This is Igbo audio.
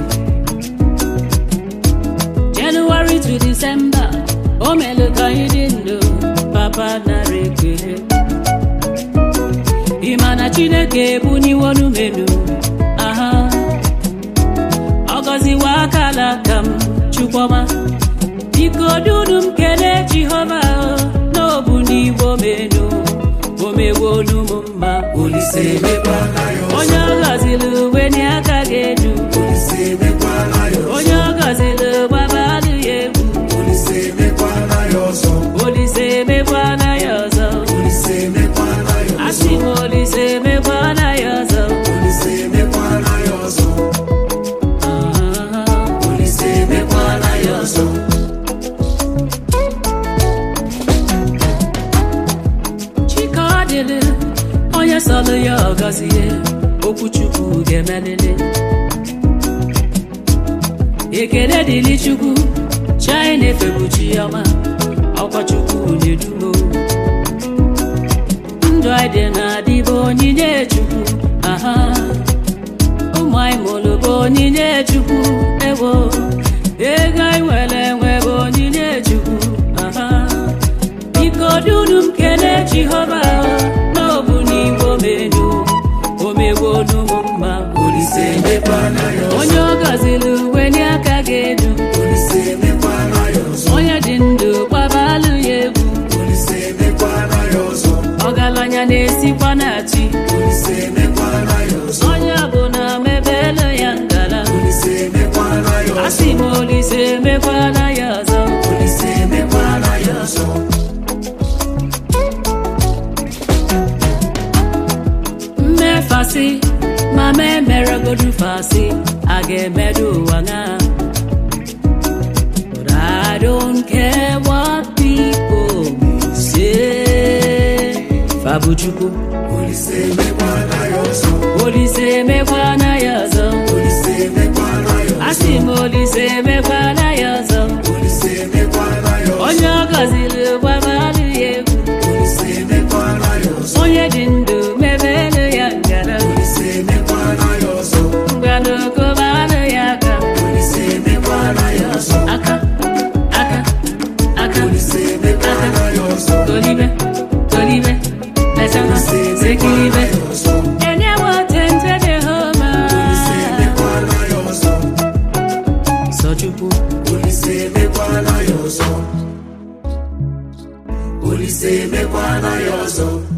January to December o melu ka anyị dị ndụ papa nara ekele ị ma na Chineke ebuniwonu menu aha ọ gọziwa akala aka m chukwuma biko dunu m kelee Jehova n'obu n'igbo menu omewonu m mma Olise emekwana ya ọzọ. onye ọ gọziri uwe n'aka ga-edu Olise emekwana ya ọzọ. onye ọ gọziri gbabalụ ya egwu Olise emekwana ya ọzọ. Olise emekwana ya ọzọ Olise emekwana ya ọzọ. asị m Olise emekwana ya ọzọ Olise emekwana ya ọzọ. Ah, Olise emekwana ya ọzọ. Chike ọ dịrị onye sọlụ ya ọ gọzie okwu Chukwu ga-emelili ekele dịrị Chukwu chai na-efebu chi ọma ọkwa Chukwu na-edumo ndụ anyị dị na-adịbụ onyinye Chukwu aha ụmụ anyị mụrụ bụ onyinye Chukwu ewo ego anyị nwere enwe bụ onyinye Chukwu aha biko dunu m kelee Jehova n'obu n'igbo menu omegwonu m mma Olise emekwana ya ọzọ. onye ọ gọziri uwe n'aka ga-edu Olise emekwana ya ọzọ. onye dị ndụ gbabalụ ya egwu Olise emekwana ya ọzọ. ọgaranya na-esikwa na chi Olise emekwana ya ọzọ. onye ọbụla mebelu ya ngala Olise emekwana ya ọzọ. asị m Olise emekwana ya ọzọ Olise emekwana ya ọzọ. mmefasị ma ma emeregodu fasị a ga-emedu ụwa ṅa But I don't care what people may say Fabuchukwu Olise emekwana ya ọzọ. Olise emekwana ya ọzọ Olise emekwana ya ọzọ. asị m Olise emekwana ya ọzọ Olise emekwana ya ọzọ. onye ọ gọziri gbabalụ ya egwu Olise emekwana ya ọzọ. onye dị ndụ mebelu ya ngara Olise emekwana ya ọzọ. ngwanokobaalụ ya aka Olise emekwana ya ọzọ. aka aka aka Olise emekwana ya ọzọ. tolibe tolibe mesana Olise sekilibe emekwana ya ọzọ. enyewo tente jehova Olise emekwana ya ọzọ. sọchukwu Olise emekwana ya ọzọ. Olise emekwana ya ọzọ.